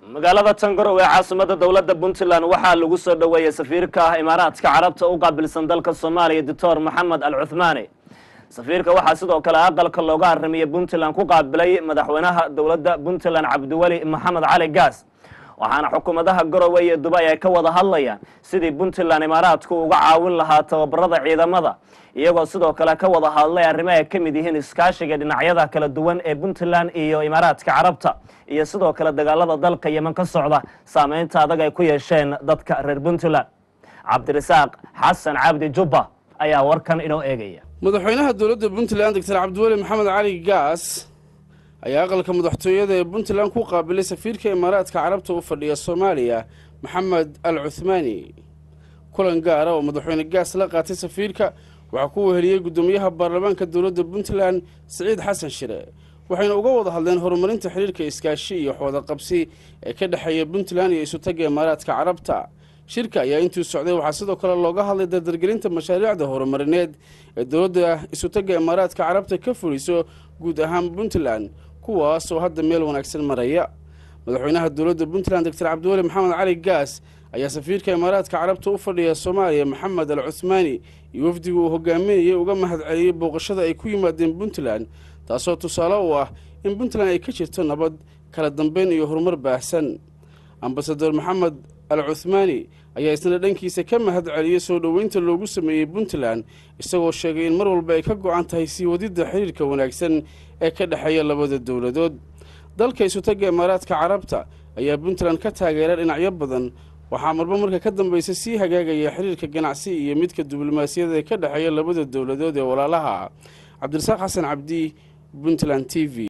magaalada tangarow ee caasimada dowladda puntland waxaa lagu soo dhoweeyey safiirka ah imaaraadka carabta u qaabilsan dalka soomaaliya doctor moxamed al cuthmaani safiirka waxaa sidoo kale aqalka looga arrimiyey puntland ku qaabilay madaxweynaha dowladda puntland cabdiweli maxamed cali gaas waxaana xukuumadaha garowe iyo dubay ay ka wada hadlayaan sidii puntland imaaraadku uga caawin lahaa tababarada ciidamada iyagoo sidoo kale ka wada hadlay arrimo ay ka mid yihiin iskaashiga dhinacyada kala duwan ee puntland iyo imaaraadka carabta iyo sidoo kale dagaalada dalka yeman ka socda saameynta adag ay ku yeesheen dadka reer puntland cabdirasaaq xasan cabdi jubba ayaa warkan inoo eegaya madaxweynaha dowladda puntland doctor cabdiweli maxamed cali gaas ayaa aqalka madaxtooyada ee puntland ku qaabilay safiirka imaaraadka carabta u fadhiya soomaaliya maxamed al cuthmaani kulan gaara oo madaxweyne gaas la qaatay safiirka waxaa ku weheliyey guddoomiyaha baarlamaanka dowladda puntland siciid xasan shire waxayna uga wada hadleen horumarinta xiriirka iskaashi iyo xooda qabsi ee ka dhexeeya puntland iyo isutagga imaaraadka carabta shirka ayaa intuu socday waxaa sidoo kale looga hadlay dardargelinta mashaariicda horumarineed ee dowladda isutagga imaaraadka carabta ka fuliso guud ahaan puntland kuwaas oo hadda meel wanaagsan maraya madaxweynaha dowladda puntland doctor cabdiweli maxamed cali gaas ayaa safiirka imaaraadka carabta u fadhiya soomaaliya maxamed al cuthmaani iyo wafdiga uu hogaaminayay uga mahad celiyey booqashada ay ku yimaadeen puntland taasoo tusaale u ah in puntland ay ka jirto nabad kala dambeyn iyo horumar baahsan ambasador maxamed al cuthmaani ayaa isna dhankiisa ka mahad celiyey soo dhoweynta loogu sameeyey puntland isagoo sheegay in mar walba ay ka go-an tahay sii wadidda xiriirka wanaagsan ee ka dhexeeya labada dowladood dalka isutagga imaaraadka carabta ayaa puntland ka taageera dhinacyo badan waxaa marba marka ka dambaysa sii hagaagaya xiriirka ganacsi iyo midka diblomaasiyada ee ka dhexeeya labada dowladood ee walaalaha cabdirasaaq xasan cabdi puntland t v